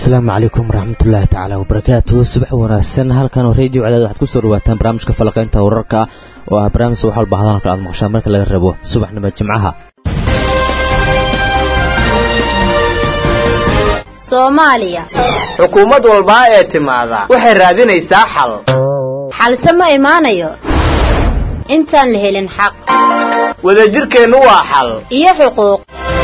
asalaamu calaykum waraxmatullaahi tacaala wabarakaatu subax wanaagsan halkan oo radio cadaad waxaad ku soo dhawaataan barnaamijka falaqaynta wararka oo ah barnaamij wax walba hadalka aad maqashaan marka laga rabo subaxnimo jimcaha soomaaliya xukuumad walbaa ee timaada waxay raadinaysaa xal xalse ma imaanayo intaan la helin xaq wadajirkeennu waa xal iyo xuquuq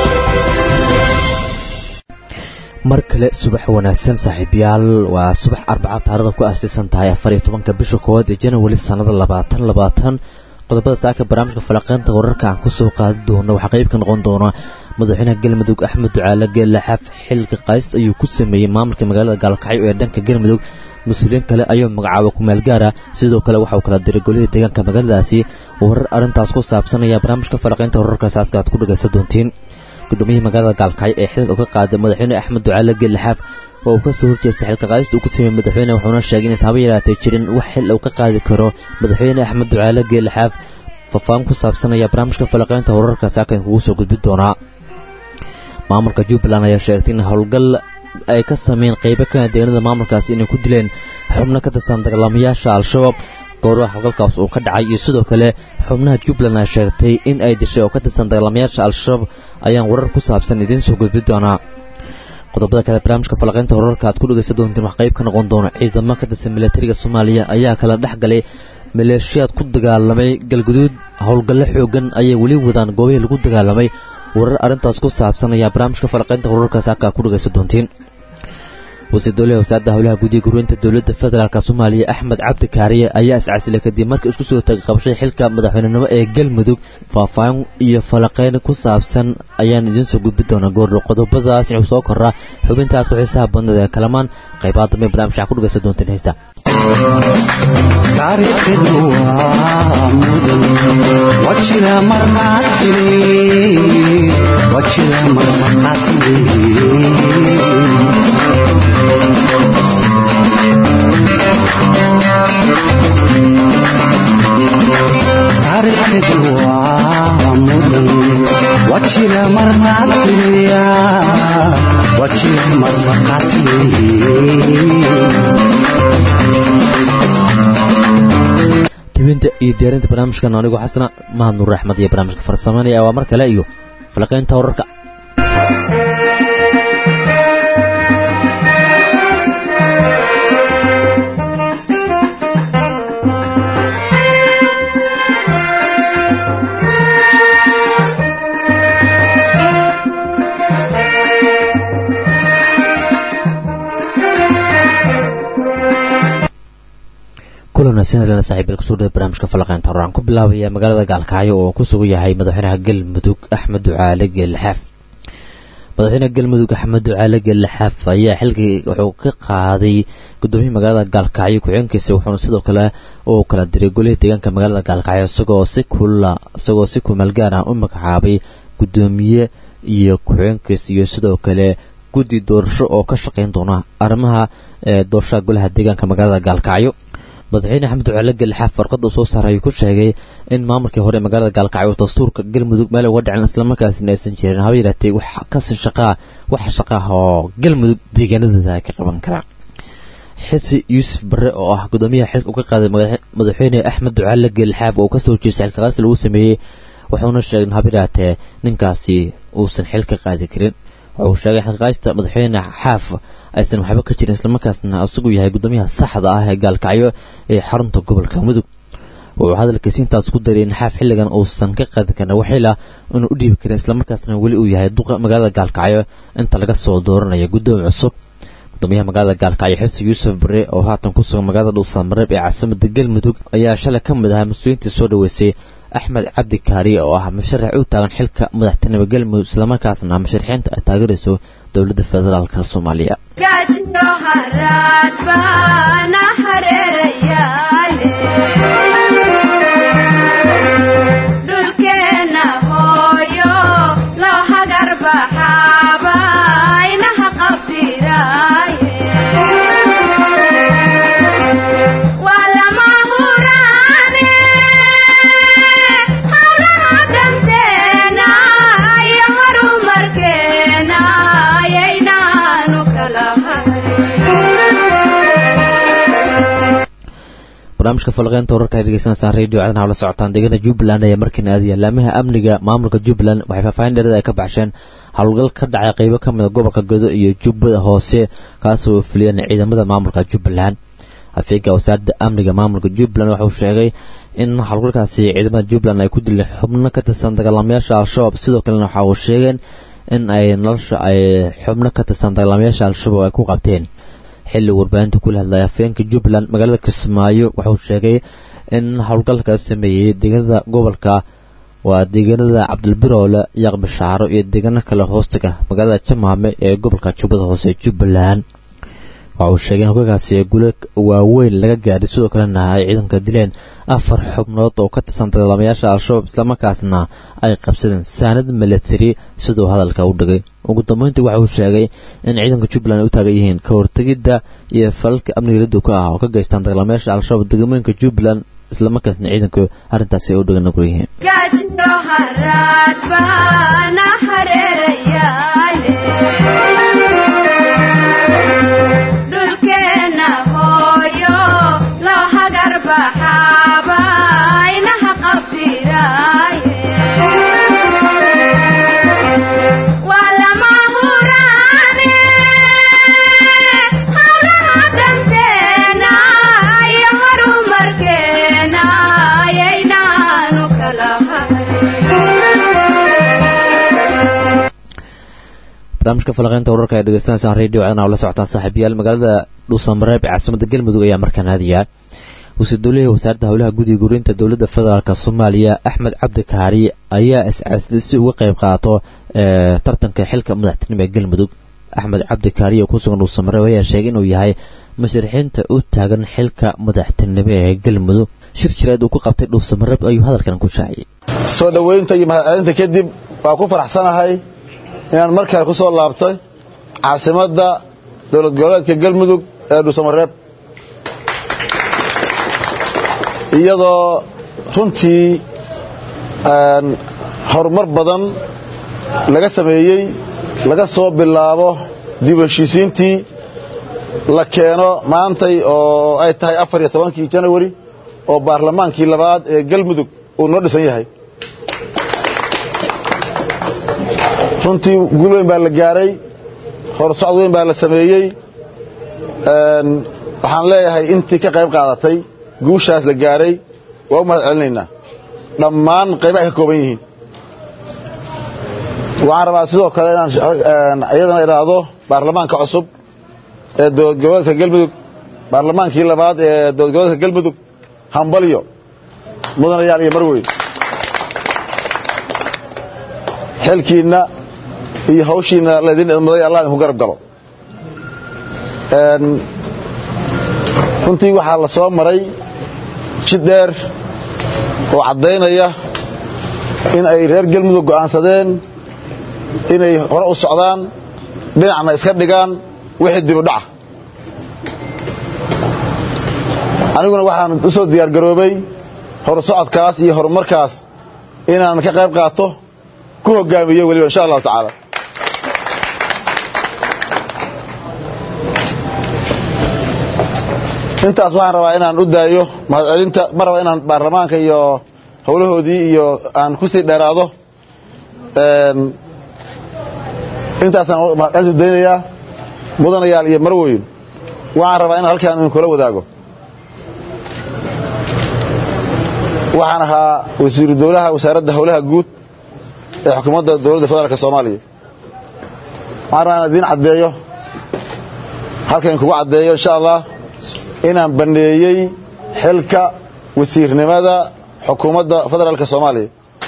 mar kale subax wanaagsan saaxiibayaal waa subax arbaca taarada ku aasaysan tahay afar iyo tobanka bisha koowaad ee janawari sannada labaatan labaatan qodobada saaka barnaamijka falaqeynta wararka aan kusoo qaadi doono waxaa qayb ka noqon doona madaxweynaha galmudug axmed ducaale geelaxaaf xilka qaadist ayuu ku sameeyey maamulka magaalada gaalkacyo ee dhanka galmudug mas-uuliyiin kale ayuu magacaaba kumeel gaara sidoo kale waxa uu kala diray golihii deegaanka magaaladaasi warar arrintaas ku saabsanaya barnaamijka falaqeynta wararkaas aadka aad ku dhagaysan doontiin guddoomiyihii magaalada gaalkacyo ee xilka ka qaaday madaxweyne axmed ducaale geelaxaaf oo uu ka soo horjeestay xilka qaadista uu ku sameeyey madaxweyne wuxuuna sheegay inays haba yaraatay jirin wax xil uu ka qaadi karo madaxweyne axmed ducaale geelaxaaf faahfaahin ku saabsanaya barnaamijka falaqeynta wararkaasi halkan kugu soo gudbin doonaa maamulka jubbaland ayaa sheegtay in howlgal ay ka sameeyeen qaybo kana deeganada maamulkaasi inay ku dileen xubno ka tirsan dagaalamayaasha al-shabaab gooraha howlgalkaas uu ka dhacay iyo sidoo kale xubnaha jubbaland ay sheegtay in ay dishay oo ka tirsan dagaalamayaasha al-shabaab ayaan warar ku saabsan idiin soo gudbin doonaa qodobada kale barnaamijka falaqeynta wararka aad ku dhegaysan doontiin wax qayb ka noqon doona ciidamo ka tirsan milatariga soomaaliya ayaa kala dhex galay maleeshiyaad ku dagaalamay galguduud howlgallo xoogan ayay weli wadaan goobihii lagu dagaalamay warar arrintaas ku saabsan ayaa barnaamijka falaqeynta wararkaas halkaa ku dhagaysan doontiin wasiir dowlaha wasaaradda howlaha gudiga gurweynta dowladda federaalk soomaaliya axmed cabdi kaariye ayaa iscasilay kadib markii isku soo tagay qabashada xilka madaxweynenimo ee galmudug faahfaahin iyo falaqeyn ku saabsan ayaan idiin soo gudbin doonaa goordho qodobadaas inuu soo koraa xubinta aad ku xiisaha badnada ee kalamaan qaybaha dambe barnamijka ku dhagaysan doonteen heesta taariikhdu waa mudan wajira markaatiri wajira markaatiri taariikhdu waa mudan wajira markaatiriya wajira markaatiri tibinta iyo diyaarinta barnaamijkan anigoo xasana mahad nuur axmed iyo barnaamijka farsameynaya waa mar kale iyo falaqeynta wararka kulanaasinalena saaxiibil kusoo dhawe barnaamijka falaqeynta hore aan ku bilaabaya magaalada gaalkacyo oo ku sugan yahay madaxweynaha galmudug axmed ducaale geelaxaaf madaxweynaha galmudug axmed ducaale geelaxaaf ayaa xilkii wuxuu ka qaaday gudoomiyihii magaalada gaalkacyo ku-xigeenkiisa wuxuuna sidoo kale uu kala diray golihii deegaanka magaalada gaalkacyo isagoo si kula isagoo si kumeel gaar ah u magacaabay gudoomiye iyo ku-xigeenkiisa iyo sidoo kale guddi doorasho oo ka shaqeyn doona arrimaha doorashada golaha deegaanka magaalada gaalkacyo madaxweyne axmed ducaale gelixaaf warqad uu soo saaray ayuu ku sheegay in maamulkii hore magaalada gaalkacyo dastuurka galmudug meel uga dhicin islamarkaasina aysan jirin haba yaraatee wax kasi shaqaa wax shaqaah oo galmudug deegaanadeeda ay ka qaban karaan xisi yuusuf barre oo ah gudoomiyaha xilka uga qaaday madaxweyne axmed ducaale gelixaaf oo kasoo jeestay xilkaqaasi lagu sameeyey wuxuuna sheegay in haba yaraatee ninkaasi uusan xil ka qaadi karin wuxuu sheegay xilqaaysta madaxweyne xaaf aysan waxba ka jirin islamarkaasna isagu yahay gudoomiyaha saxda ah ee gaalkacyo ee xarunta gobolka mudug wuxuu hadalkiisi intaas ku daray in xaaf xilligan uusan ka qaadi karin waxila inuu u dhiibi karin islamarkaasna weli uu yahay duqa magaalada gaalkacyo inta laga soo dooranayo gudoomi cusub gudoomiyaha magaalada gaalkacyo xilsi yuusuf bare oo haatan ku sugan magaalada dhuusamareeb ee caasimada galmudug ayaa shalay ka mid ahaa mas-uuliyiintii soo dhaweysay axmed cabdi kaariye oo ah musharax u taagan xilka madaxtinimo galmudug islamarkaasna musharaxiinta ay taageerayso dowladda federaalk soomaaliya Horumarkeena ayaynaanu kala hayn barnaamijka falaqeynta wararka ay degeysanaysaan radio caadan la socotaan deegaana jubbaland ayaa markiina aadaya laamaha amniga maamulka jubbaland waxay faahfaahin dheerada ay ka baxsheen howlgal ka dhacay qaybo ka mid a gobolka godo iyo jubbada hoose kaasoo fuliyeen ciidamada maamulka jubbaland afeega wasaaradda amniga maamulka jubbaland waxauu sheegay in howlgalkaasi ciidamada jubbaland ay ku dileen xubno ka tirsan dagaalamayaasha al-shabaab sidoo kalena waxa uu sheegeen in ay nolosha ay xubno ka tirsan dagaalamayaasha al-shabaab ay ku qabteen xilli warbaahinta kula hadlaya afeenka jubbaland magaalada kismaayo wuxuu sheegay in howlgalka sameeyey deegaanada gobolka waa deegaanada cabdilbiroole yaaq bishaaro iyo deegaano kale hoostaga magaalada jamaame ee gobolka jubbada hoose jubbaland waxa uu sheegay in hoggaankaasi gulo waaweyn laga gaadhay sidoo kalena ay ciidanka dileen afar xubnood oo ka tirsan dagaalamayaasha al-shabaab islamarkaasna ay qabsadeen saanad milatari siduu hadalka u dhigay ugu dambeyntii waxa uu sheegay in ciidanka jubbaland ay u taagan yihiin ka hortegidda iyo falalka amniga laduka ah oo ka geystaan dagaalamayaasha al-shabaab degmooyinka jubbaland islamarkaasna ciidanku arrintaasi ay u dhigan nugul yihiin barnaamijka falaqeynta wararka ay dhegeysanaysaan radio caadan la socotaan saaxiibayaal magaalada dhuusamareeb ee caasimada galmudug ayaa markaan aadaya wasiir dowlihii wasaaradda howlaha gudiga gurinta dowladda federaalk soomaaliya axmed cabdi kaari ayaa iscaasday si uga qayb qaato tartanka xilka madaxtinimo ee galmudug axmed cabdi kaari oo ku sugan dhuusamareeb ayaa sheegay inuu yahay musharixiinta u taagan xilka madaxtinimo ee galmudug shir jireed uu ku qabtay dhuusamareeb ayuu hadalkan ku shaaciyey soo dhoweynta iyo mahadcelinta kadib waa ku faraxsanahay inaan mar kale ku soo laabtay caasimadda dowlad goboleedka galmudug ee dhuusamareeb iyadoo runtii horumar badan laga sameeyey laga soo bilaabo dib u heshiisiintii la keeno maantay oo ay tahay afar iyo tobankii janawari oo baarlamaankii labaad ee galmudug uu noo dhisan yahay runtii guul weyn baa la gaaray horsocod weyn baa la sameeyey waxaan leeyahay intii ka qayb qaadatay guushaas la gaaray waa u mahad celinaynaa dhammaan qaybaha ka kooban yihiin waxaan rabaa sidoo kale inaan iyadana idhaahdo baarlamaanka cusub ee dowlad goboleedka galmudug baarlamaankii labaad ee dowlad goboleedka galmudug hambalyo mudanayaal iyo marweyn xilkiinna iyo hawshiina laydin idmaday allah idinku garab galo runtii waxaa la soo maray jid dheer oo caddaynaya in ay reer galmudug go'aansadeen inay hore u socdaan dhinacna iska dhigaan wixii dibu dhaca aniguna waxaan u soo diyaargaroobay horsocodkaas iyo horumarkaas inaan ka qayb qaato ku hogaamiyo weliba insha allahu tacaala intaas waxaan rabaa inaan u daayo mahadcelinta ma raba inaan baarlamaanka iyo howlahoodii iyo aan ku sii dheeraado intaasaan mahadcelintu daynayaa mudanayaal iyo marweyn waxaan rabaa inaan halkaan idinkula wadaago waxaan ahaa wasiiru dowlaha wasaaradda howlaha guud ee xukuumadda dowladda federaalk soomaaliya waxaan rabaa inaan idiin caddeeyo halkan kugu caddeeyo insha allah inaan banneeyey xilka wasiirnimada xukuumadda federaalk soomaaliya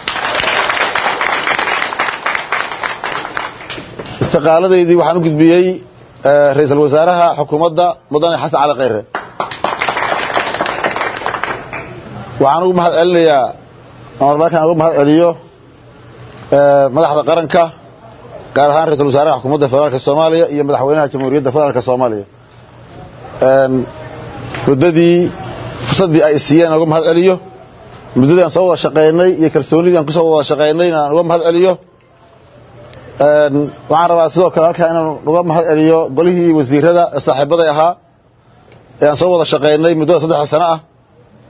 istiqaaladaydii waxaan u gudbiyey ra-iisul wasaaraha xukuumadda mudane xasan cali khayre waxaan ugu mahad celinayaa amar markaan ugu mahad celiyo madaxda qaranka gaar ahaan ra-isul wasaaraha xukuumadda federaalk soomaaliya iyo madaxweynaha jamhuuriyadda federaalk soomaaliya muddadii fursaddii ay siiyeen aan uga mahad celiyo muddadii aan soo wada shaqaynay iyo kalsoonidii aan kusoo wada shaqaynay aan uga mahad celiyo waxaan rabaa sidoo kale halkaa inaan uga mahad celiyo golihii wasiirada ee saaxiibaday ahaa ee aan soo wada shaqaynay muddada saddexda sano ah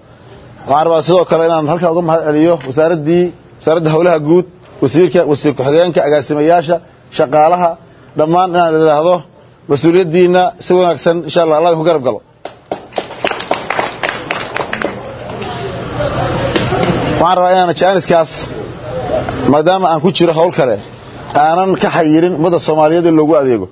waxaan rabaa sidoo kale inaan halkaa uga mahad celiyo wasaaraddii wasaaradda howlaha guud wasiirka wasiir ku-xigeenka agaasimayaasha shaqaalaha dhammaan inaan idhaahdo mas-uuliyaddiinna si wanaagsan insha allah allah idinku garab galo waxaan rabaa inaan jaaniskaas maadaama aan ku jiro howl kale aanan ka xayirin ummadda soomaaliyeed in loogu adeego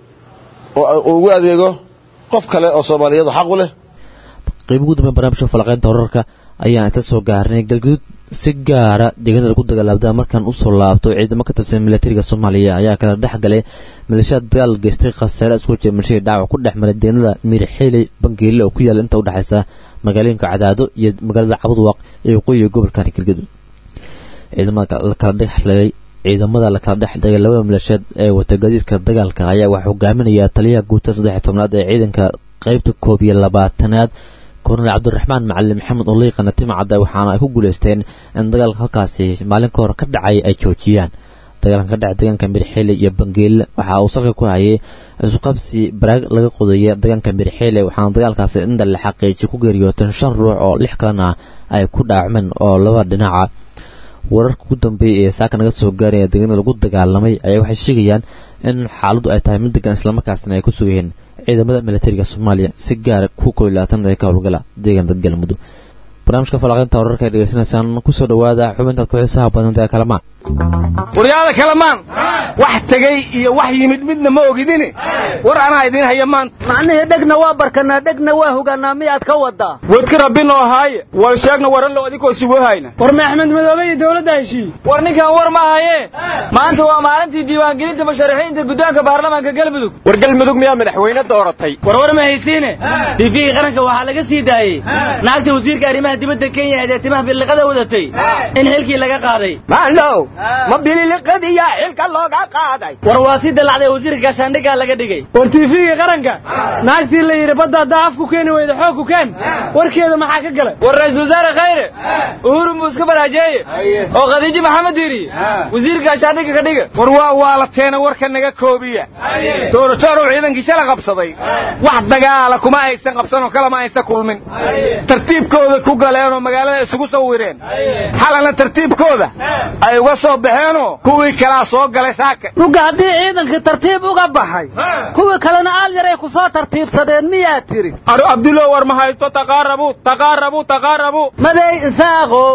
oo ugu adeego qof kale oo soomaaliyeed oo xaq u leh qayb ugu dambeyn barnaamijka falaqeynta wararka ayaan isla soo gaarnay galguduud si gaara deegaanada lagu dagaalabda markaan usoo laabto ciidamo ka tirsan milatariga soomaaliya ayaa kala dhex galay maleeshiyaad dagaal geystay khasaare isku jira milshadii dhaawac ku dhex maray deegaanada miirxeeley bangeele oo ku yaala inta udhexaysa magaalooyinka cadaado iyo magaalada cabudwaaq ee waqooyiga gobolkan galgaduud ciidamada la kala dhexlagay ciidamada la kala dhex dhigay labada maleeshiyaad ee wata gadiidka dagaalka ayaa waxaa hogaaminaya taliyaha guuta saddex tobnaad ee ciidanka qaybta koob iyo labaatanaad kornel cabdiraxmaan macalin maxamed oo liiqana timacadda waxaana ay ku guuleysteen in dagaalka halkaasi maalin ka hor ka dhacay ay joojiyaan dagaalkan ka dhacay deegaanka mirxeele iyo bangeele waxa uu salka ku hayay isuqabsi baraag laga qodaya deegaanka mirxeele waxaana dagaalkaasi inta la xaqiijiyay ku geeriyooteen shan ruux oo lix kalena ay ku dhaacmeen oo laba dhinaca wararka ugu dambeeyay ee saaka naga soo gaaraya deegaanada lagu dagaalamay ayaa waxay sheegayaan in xaaladdu ay tahay mid degan islamarkaasna ay ku sugayeen ciidamada militariga soomaaliya si gaara ku kow iyo labaatan ee ka howlgala deegaanka galmudug barnaamijka falaqeynta wararka ay dhegeysanaysaan kusoo dhawaada xubintaad ku xiisaha badanta ee kalamaan waryaada kalamaan wax tegey iyo wax yimid midna ma ogidini war anaa idiin haya maanta macnihii dhegna waa barkanaa dhegna waa hogaanaa miyaad ka wadaa wadka rabbinoo haaye wal sheegna warallo adikoo sugoo hayna war ma axmed madoobe iyo dowladda heshiiye war ninkan war ma haye maanta waa maalintii diiwaangelinta musharaxiinta guddoonka baarlamaanka galmudug war galmudug miyaa madaxweyne dooratay war war ma haysiine tiifigii qaranka waxaa laga sii daayey naagta wasiirka arrimaha dibadda kenya ee timaha biliqada wadatay in xilkii laga qaaday maalow ma bililiqadiyaa xilka looga qaaday war waa si dalacday wasiirka gaashaandhiggaa laga dhigay war tiifigii qaranka naagtii la yidhi badda haddaa afku keeni weyda xoog ku keen warkeeda maxaa ka galay war ra-iisul wasaare khayre uhurun buu iska baraajeeye oo khadiijo maxamed yidhi wasiirka gaashaandhigga ka dhiga war waa waalateena warka naga koobiya dooratoorow ciidankiisa la qabsaday wax dagaala kuma aysan qabsanoo kalama aysan kulmin tartiibkooda ku galeenoo magaalada isugu sawireen xalana tartiibkooda ay uga soo baxeenoo kuwii kalaa soo galay saaka uga haddii ciidankii tartiib uga baxay kuwii kalena aal yaray ku soo tartiibsadeen miyaad tiri aro abdulo war ma haysto taqaarabu taqaarabu taqaarabu maday isaaqow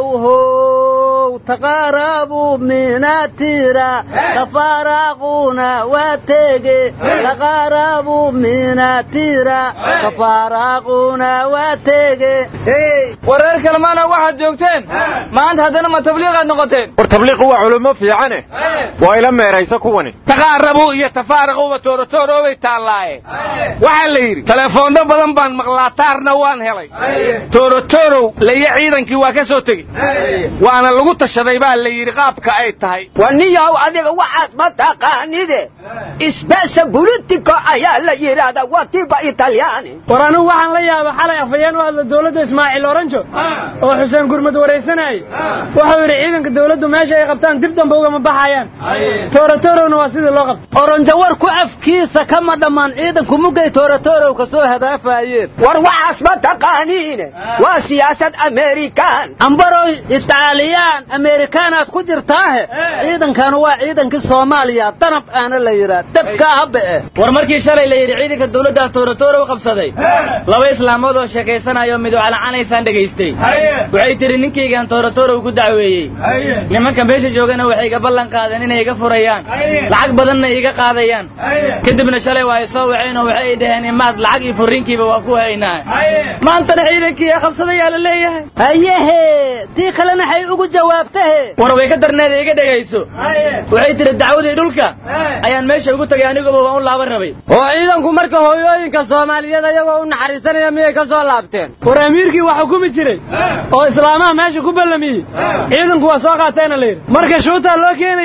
how taqaarabu minatira kafaaraaquna waa tege taqaarabu minatira kafaaraaquna waa tege wareer kalemaana waxaad joogteen maanta haddana ma tabliiqaad noqoteen war tabliiqu waa culummo fiicane waa ila meeraysa kuwani taqaarabu iyo tafaaraquba tooratooroobay taallaaye waxaa la yidhi telefoonno badan baan maqlaataarna waan helay toorotorow laiyo ciidankii waa ka soo tegey waana lagu tashaday baa la yidhi qaabka ay tahay waniyow adiga waxaas ma taqaanide isbesa bulitico ayaa la yidhaahdaa waa tiba italyaani war anigu waxaan la yaaba xalay afhayeen u hadla dowladda ismaaciil oranjo oo xuseen gurmud waraysanayay wuxuu yidhi ciidanka dowladdu meesha ay qabtaan dib dambe ugama baxayaan toorotorowna waa sidii loo qabta oranjo warku afkiisa kama dhammaan ciidanku mugay toorotorow ka soo hadaafayeen war waxaas ma taqaaniine waa siyaasad amerikaan ambarow itaaliyaan amerikaanaad ku jirtaahe ciidankanu waa ciidankii soomaaliya danab aana la yidhaa dabkaa haba'e war markii shalay la yidhi ciidanka dowladda toorotorow qabsaday laba islaamood oo sheekaysanayo midu calacanaysaan dhegaystay waxay tihi ninkaygaan toorotorow ku dacweeyey nimanka meesha joogana waxay iga ballan qaadeen inay iga furayaan lacag badanna iga qaadayaan kadibna shalay waa ay soo waceen oo waxay dhaheen imaad lacag iyo furriinkiiba waa ku haynaa maantana ciidankii ee qabsadayaa la leeyahay hayehe tii kalena hay ugu jawaabtahe war way ka darneeda iga dhegayso waxay tihi dacwadii dhulka ayaan meesha ugu tagay aniguba waan u laaban rabay oo ciidanku marka hooyooyinka soomaaliyeed ayagoo u naxariisanaya miyay ka soo laabteen war amiirkii wax xukumi jiray oo islaamaha meesha ku ballamiyey ciidanku waa soo qaatayna la yidhi marka shuutaa loo keenayaa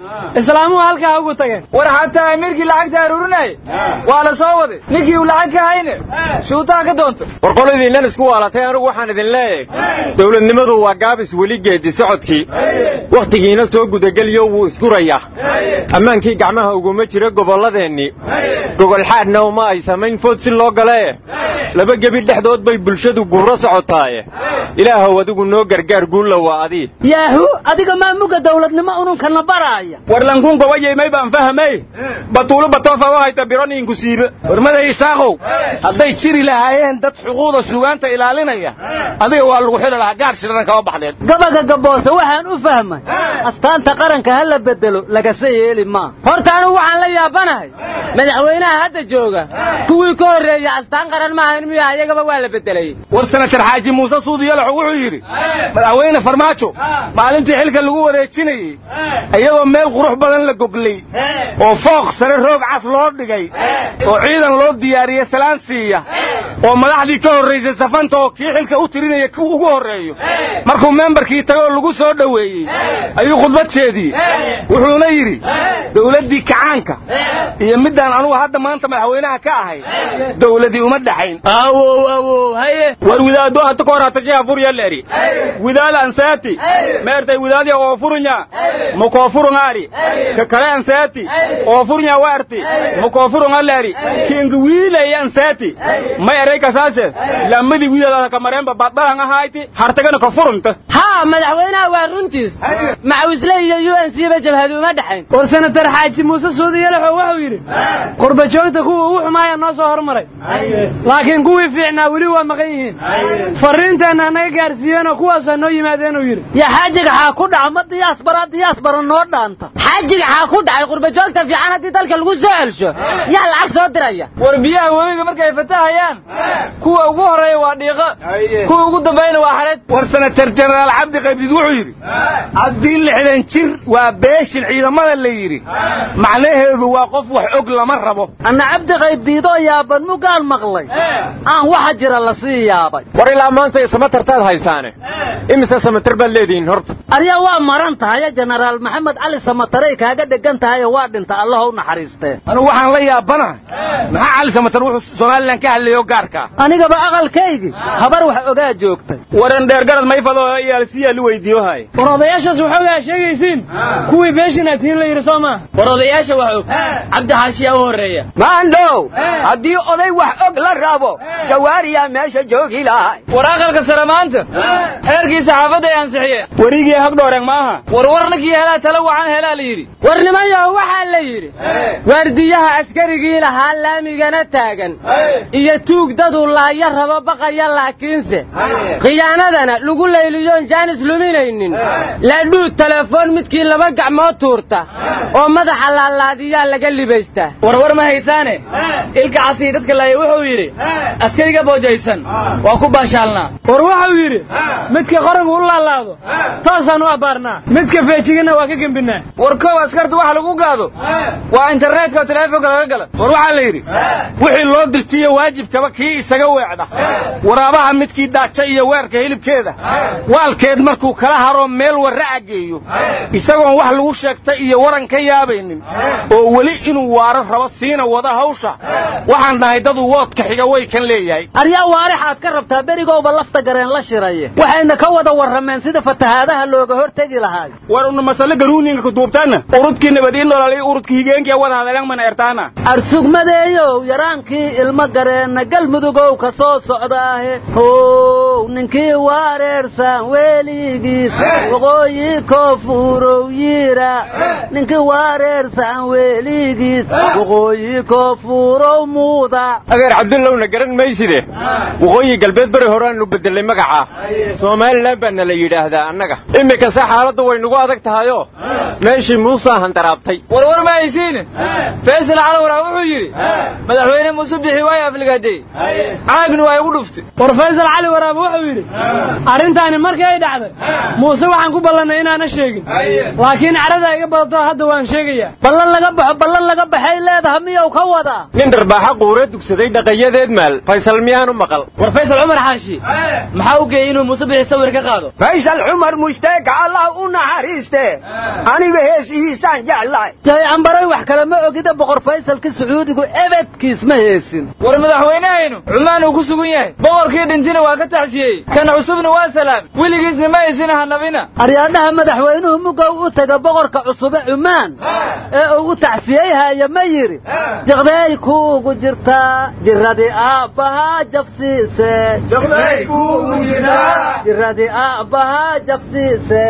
islaamuhu halkaa ugu tageen war xataa amiirkii lacagta aruurinayay waa la soo waday ninkii uu lacag ka hayne shuutaha ka doonta war qoladiinnan isku waalatay anigu waxaan idin leeyahay dowladnimadu waa gaabis weli geedi socodkii wakhtigiina soo gudageliyo wuu isgurayaa ammaankii gacmaha uguma jiro gobolladeennii gogolxaadhna uma ay samayn food si loo galee laba gebi dhexdood bay bulshadu gurro socotaaye ilaahow adigu noo gargaar guulla waa adii yaahu adiga maamuga dawladnimo ununkana baraaya warlankuun gobayay baan fahamay batuulo batoofa u hayta bironiinku siibe warmaday isaaqow hadday jiri lahaayeen dad xuquuqda suugaanta ilaalinaya adiga waa lagu xidhi lahaa gaar shirana kama baxdeen gabaga gaboose waxaan u fahmay astaanta qaranka ha la bedelo lagase yeeli maa horta anugu waxaan la yaabanahay madaxweynaha hadda jooga kuwii ka horreeya astaan qaran maahayn miya ayagaba waa la bedelay war senatar xaaji muuse suudiyalaxu wuxuu yidhi madaxweyne farmaajo maalintii xilka lagu wareejinayey iyagoo meel qurux badan la goglay oo fooq sare roog cas loo dhigay oo ciidan loo diyaariyey salaan siiya oo madaxdii ka horraysay safanta oo kii xilka u tirinaya ku ugu horreeyo markuu membarkii tagay oo lagu soo dhoweeyey ayuu khudbad jeediyey wuxuuna yidhi dawladdii kacaanka iyo middaan anugu hadda maanta madaxweynaha ka ahay dawladii uma dhaxayn awow awow haye war widaado hata kahor hatashiha furyaleeri widaada ansaati meertay widaadiya oo furunya mukoofurungaari ka kale ansaati oo furunya waarti mukoofurungaleeri kinga wiilaya ansaati may eray kasaase lamadi widaada kamareenba badbalan ahayti hartagana ka furunta haa madaxweynaha waa runtiis macawisle iyo u n c ba jabhadu uma dhexayn war senatar xaaji muuse suudiyalaxo wuxuu yidhi qurbajoogta kuwa ugu xumaaya noo soo hormaray laakiin kuwii fiicnaa weli waa maqan yihiin farriinteenna naga gaarsiiyeenoo kuwaasaa noo yimaadeen uu yidhi yaa xaajiga xaa ku dhaca ma diyaasbara diyaasbara noo dhaanta xaajiga xaa ku dhacay qurbajoogta fiican haddii dalka lagu soo celsho yaa lacag soo diraya war biyaha webiga markay fatahayaan kuwa ugu horreeya waa dhiiqo kuwa ugu dambayna waa xareed war senatar jenaraal cabdi qaybdid wuxuu yidhi haddii lixdan jir waa beeshin ciidamada la yidhi macnaheedu waa qof wax og lama rabo anna cabdi qaybdiidoo yaaban mugaan maqlay aan waxa jira la sii yaabay war ilaa maanta samatartaad haysaane imise samatar baad leedihiin horta aryaa waa maran tahaye jenaraal maxamed cali samataray kaaga dhegan tahayoo waa dhinta allaha u naxariistee anugu waxaan la yaabanahay maxaa cali samatar wuxuu somalilan ka hadlayo gaarkaa anigaba aqalkaygii habar wax ogaa joogtay waran dheergarad mayfado iyaalsiyaa lu weydiiyo haay war odayaashaas waxoogaa sheegaysiin kuwii beeshinaad tihiin la yidhi soo maa war odayaasha wax og cabdi xaashiyaa u horreeya maandhow haddii oday wax og la rabo jawaariyaa meesha joogi lahay war aqalka sare maanta xeerkii saxaafadda ay ansixiyeen werigii hagdhooreen maaha war war ninkii helaa tala wacan helaa la yidhi war nimanyaho waxaa la yidhi waardiyaha askarigii lahaa laamigana taagan iyo tuug daduu laaya rabo baqaya laakiinse khiyaanadana lagu layliyoon jaanis luminaynin laadhuu telefoon midkii laba gacmood tuurta oo madaxa laalaadiyaa laga libaystaa warwar ma haysaane ilka casii dadka laaya wuxuu yidhi askariga boojaysan waa ku baashaalnaa war wuxuu yidhi midka qorangu u laalaado toosaan u abbaarnaa midka feejigana waa ka gembinaa war kow askarta waxa lagu gaado waa internetka oo teleefonka laga gala war waxaa la yidhi wixii loo dirtiyo waajibkaba kii isaga weecda waraabaha midkii daaja iyo weerka hilibkeeda waalkeed markuu kala haro meel warraca geeyo isagoon wax lagu sheegtay iyo waran ka yaabaynin oo weli inuu waaro rabo siina wada hawsha waxaan dhahay dadu woodka xiga way kan leeyahay aryaa waarixaad ka rabtaa berigowba lafta gareen la shiraye waxayna ka wada warrameen sida fatahaadaha looga hortegi lahaay war una masale garuuninga kuduubtaana urudkii nabadiin nololay urudka higeenkii wada hadleen mana ertaana arsugmadeeyow yaraankii ilmo gareenna galmudugow ka soo socdaahe how ninkii wareersan weligiis waqooyi koofuurow yiira ninkii wareersan weligiis waqooyi koofuurow muuda adeer cabdullowna garan mayside waqooyi galbeed beri horeaanu bedelay magaca somalilan baana la yidhaahdaa annaga iminkase xaaladdu way nagu adag tahayoo meeshii muusaa handaraabtay warwar ma haysiine faysal calawraa wuxuu yidhi madaxweyne muuse bixi waayo afligaadey caagni waa igu dhuftay war faysal cali waraab wuxuu wuxuu yidhi arrintaani markii ay dhacday muuse waxaan ku ballannay inaana sheegin laakiin carada iga badato hadda waan sheegayaa ballan laga baxo ballan laga baxay leedaha miyuu ka wadaa nin dharbaaxa quure dugsaday dhaqayadeed maal faysal miyaanu maqal war faysal cumar xaashi maxaa u geeyey inuu muuse bixi sawir ka qaado faysal cumar mushtaega allah u naxariiste aniga heesihiisaan jeclahay yay cambaray wax kale ma ogida boqor faysalka sacuudigu ebedkiis ma heesin war madaxweynehaynu cumaan uu ku sugan yahay boqorkii dhintina waa ka taxshiyey kan cusubna waa salaam weligiisna ma aysina hanabina aryaadhaha madaxweynuhu mugow u taga boqorka cusube cumaan ee ugu tacsiyeyhaya ma yidhi jiqday kuugu jirtaa jiradii aabbahaa jabsiise jiradii aabbahaa jabsiise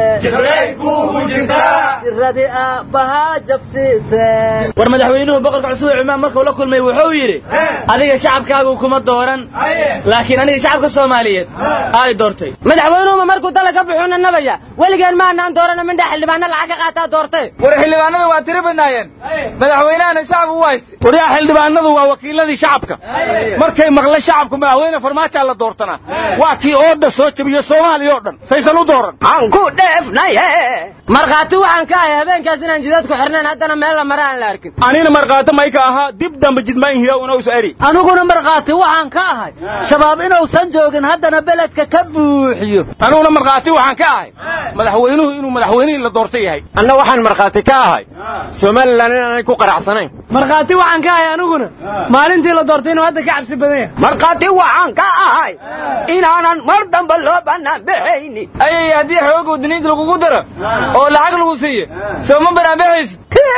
jiradii aabbahaa jabsiise war madaxweynuhu boqorka cusub ee cumaan markuu la kulmay wuxuu yidhi adiga shacabkaagu kuma dooran laakiin aniga shacabka soomaaliyeed ay doortay madaxweynuhuma markuu dala ka buxuuna nabaya weligeen maanaan doorana mindha xildhibaano lacag ka qaataa doortay war xildhibaanada waa tiri badnaayeen madaxweynahana shacab u hayste waryaa xildhibaanadu waa wakiiladii shacabka markay maqla shacabku madaxweyne farmaajaa la doortanaa waa kii ooda soo jebiyo soomaaliya oo dhan saysan u dooran aan ku dheefnaye markhaati waxaan ka ahay habeenkaas inaan jidadku xirnayn haddana meel la mara aan la arkin anina markhaati mayka ahaa dib damba jidmayn hiya unaus eri aniguna markhaati waxaan ka ahay shabaab inuusan joogin haddana beledka ka buuxiyo aniguna markhaati waxaan ka ahay madaxweynuhu inuu madaxweynihii la doortay yahay anna waxaan markhaati ka ahay somalilan inaanay ku qaracsanayn markhaati waxaan ka ahay aniguna maalintii la doortay inuu hadda ka cabsi badan yahay markhaati waxaan ka ahay inaanan mar damba loo bannaan baxaynin ayay haddii xooga wadaniinta lagugu daro oo lacag lagu siiyo soo ma banaanbaxaysid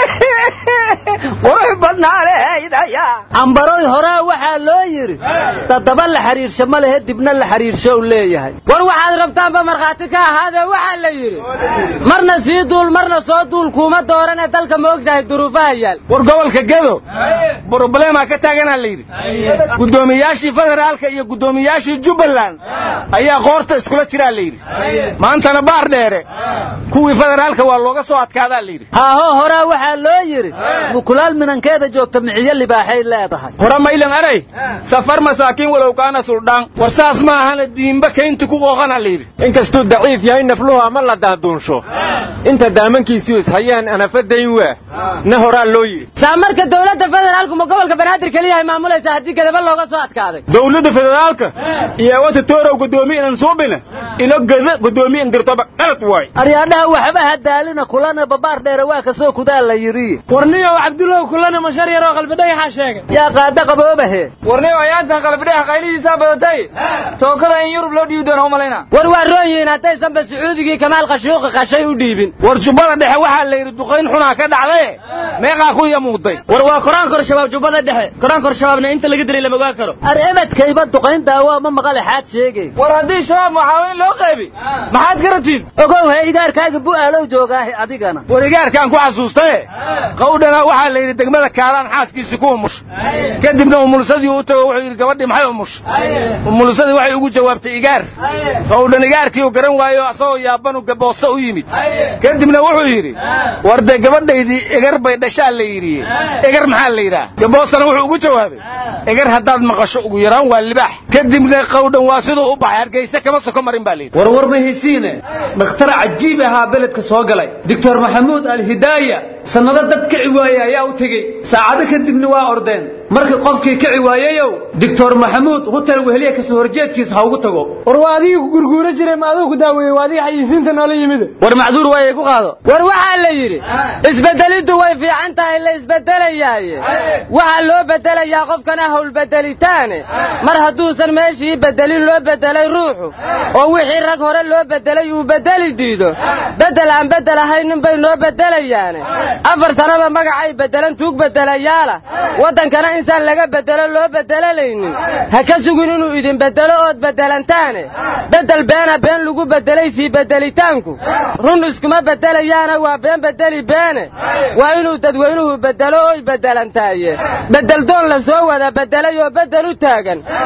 qurux badnaalehaydaya cambaroy horaa waxaa loo yidhi dadaba la xidhiirsho ma lehe dibna la xidhiirsho u leeyahay war waxaad rabtaanba markhaati ka ahaadee waxaa la yidhi marna sii duul marna soo duul kuuma dooranee dalka ma ogtahay duruufaha yaal war gobolka gedo broblemaa ka taaganaa la yidhi guddoomiyaashii federaalka iyo guddoomiyaashii jubbaland ayaa qoorta iskula jiraa la yidhi maantana baar dheere kuwii federaalka waa looga soo adkaadaa la yidhi haaho horaa waxaa loo yidhi mukulaal minankeeda joogta miciyo libaaxay leedahay hore maylan aray safar masaakiin walow kaana suldhaan war saas ma ahana diimba kaynti ku qooqana la yidhi inkastuu daciif yahay nafluhu ama la daaduunsho inta daamankiisii ishayaan anafadayn waa na horaa loo yidhi saa marka dowladda federaalku ma gobolka banaadir keliya ay maamulaysaa haddii gadaba looga soo adkaaday dowladda federaalka iyo wata toorow guddoomiye inan suubina ilo gada guddoomiye indirtoba qalad waay aryaadhaha waxba hadaalina kulana babaar dheere waa kasoo kudaa la yidhi warniyow cabdullaw kulana mashar yaroo qalbidhayaxaa sheegay yaa qaada qaboobahe warniyow ayaantan qalbidhayax qaylihiisaa badatay tookada in yurub loo dhiibi doono umalayna war waa roon yihiin haddaysanba sacuudigii kamaal qashuuqi qashay u dhiibin war jubbada dhexe waxaa la yidhi duqayn xunaa ka dhacdaye meeqaa ku yamuuday war waa koraankor shabaab jubbada dhexe koraankor shabaabna inta laga dilay lama ogaan karo ar ebedkayba duqayn daawaa ma maqale xaad sheegay war haddii shabaab maxaaweyn loo qaybi maxaad ka rabtiin ogow he igaarkaaga bu'aalow joogaahe adigana war igaarkaan ku xasuustaye qawdhana waxaa la yidhi degmada kaalaan xaaskiisii ku umusha kadibna umulsadii u tago wuxuu yidhi gabadhii maxay umusha umulsadii waxay ugu jawaabtay igaar qawdhan igaarkii uu garan waayo asagoo yaabanu gaboose u yimid kadibna wuxuu yidhi war dee gabadhaydii egar bay dhashaa la yidhi egar maxaa la yidhaha gaboosena wuxuu ugu jawaabay egar haddaad maqasho ugu yaraan waa libaax kadibna qawdhan waa siduu u baxay hargeyse kama soko marin baa layidhi warwar ma hesiine dhakhtar cajiib ahaa beledka soo galay doctor maxamuud alhidaaya sannado dad kici waaye ayaa u tegey saacado kadibna waa ordeen markii qofkii kici waayeyow doctor maxamuud hutel weheliya kasoo horjeedkiisa ha ugu tago war waa adigii ku gurguura jiray ma aduu ku daaweeyey waa adigii xayisiinta noola yimide war macduur waayay ku qaado war waxaa la yidhi isbeddeliddu way fiican tahay la isbeddelayaaye waxaa loo beddelayaa qofkana howlbeddelitaane mar hadduusan meeshii beddelin loo beddelay ruuxu oo wixii rag hore loo beddelay uu beddeli diido beddel aan beddel ahaynin bay noo beddelayaane afar sanaba magacay beddelan tuug beddelayaala waddankana insaan laga beddelo loo beddelanaynin ha ka sugin inuu idin beddelo ood beddelantaane beddel beena been lagu beddelay sii beddelitaanku run iskuma beddelayaana waa been beddeli beene waa inuu dadweynuhu beddelo oy beddelantaaye beddeldoon la soo wada beddelay oo beddel u taagan beddel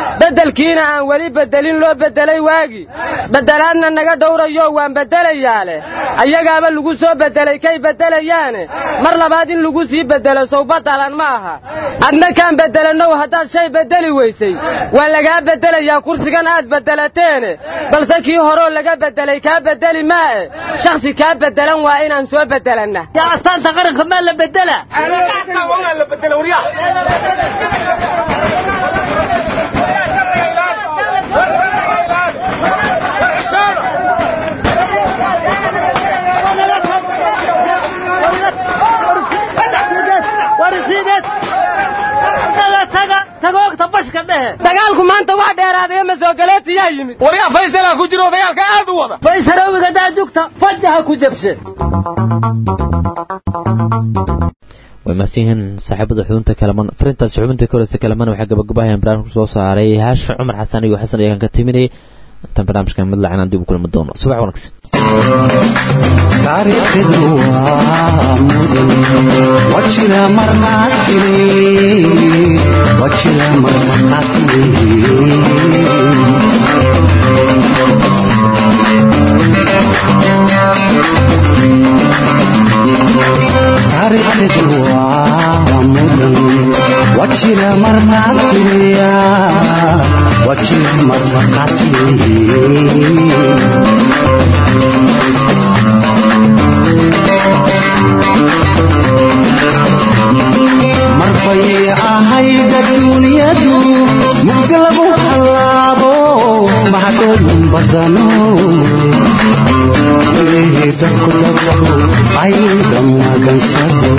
beddelkiina aan weli beddelin loo beddelay waagi beddelaadna naga dhowrayo waan beddelayaa leh ayagaaba lagu soo beddelay kay beddelayaane mar labaad in lagu sii beddelo sawbadalan ma aha adna kaan beddelanow haddaad shay beddeli weysay waa lagaa beddelayaa kursigan aad beddelateene balse kii horoo laga beddelay kaa beddeli maae shakhsi kaa beddelan waa inaan soo beddelanna yaa astaanta qaranka maa la beddela dagaalku maanta wax dheeraadaya masoogaletiyaa yimid waryaa faysalaa ku jiro dagaalka aad u wada faysaroowiga daajugta fajaha ku jabshe way mahadsanyihiin saaxiibada xubinta kalaman farintaas xubinta ka horeysa kalaman waxaa gabagabahayaan barnaamijku soo saaray haasha cumar xasan iyo xasan iyagan ka timinayay intaan barnaamijkan mid lacanaan dib u kulmi doono subax wanaagsan taariikhdu waa mudan wajira markaa tiri wajira markaa tiri taariikhdu waa mudan wajira markaa tiriya wajira markaa tiri marbay ahayd adduunyadu mugdi lagu hallaabo mahadooyin badano ilaahay dadku dadku ayda magansado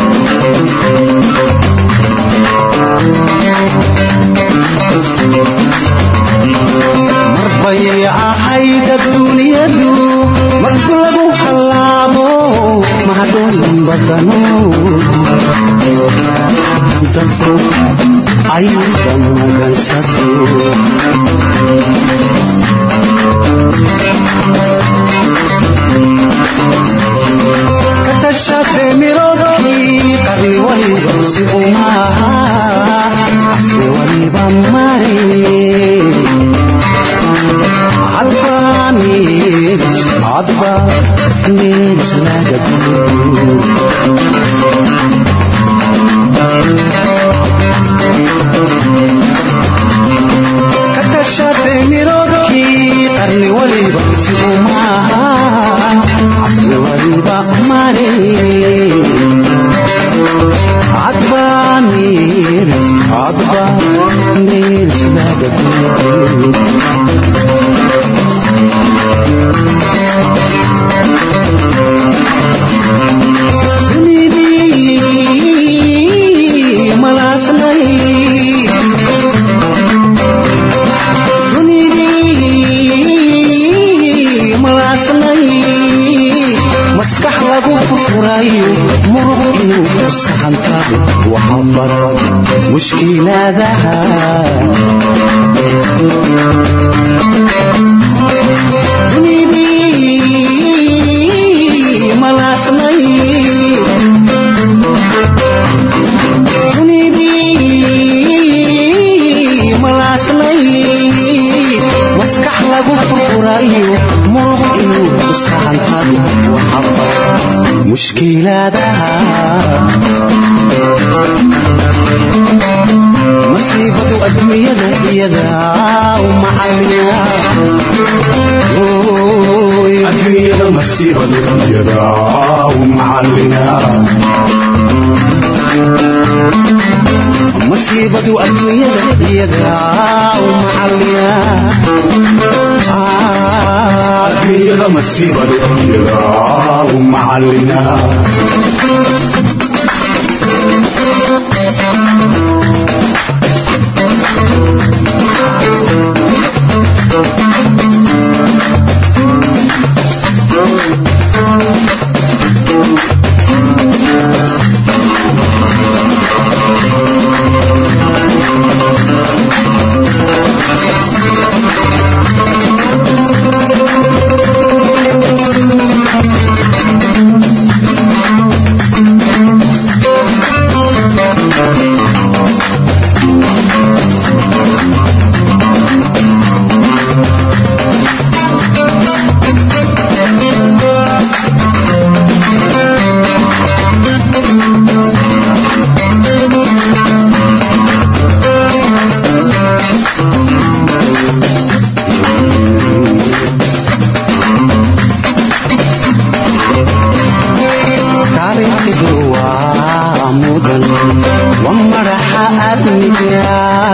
marbay ahayd adduunyadu mugdi lagu hallaabo mahadooyin badano dadku ayda magansado katashate mirodkii qarni waliba si umaha si waliba mare alfanis adba nis laga katashate mirodkii qarni waliba si umaha asli waliba mare adba nirs adba nirs laga dunidii malaaslay dunidii malaaslay maskax lagu furfurayo muruq inuu ku saxantado waxa baran mushkilaadaha dunidii malaaslay dunidii malaaslay maskax lagu furfurayo muruq inuu ku saxantado waxa baran mushkilaadaha masiibadu adduunyada iyada u macalina adduunyada masiibadu iyada u macalina masiibadu adduunyada iyada u macalina adduunyada masiibadu iyada u macalina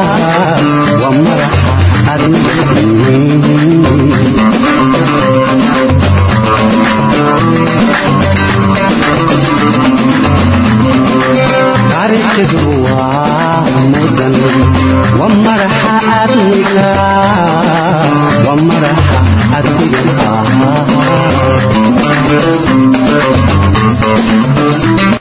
waa madaxa taariikhdu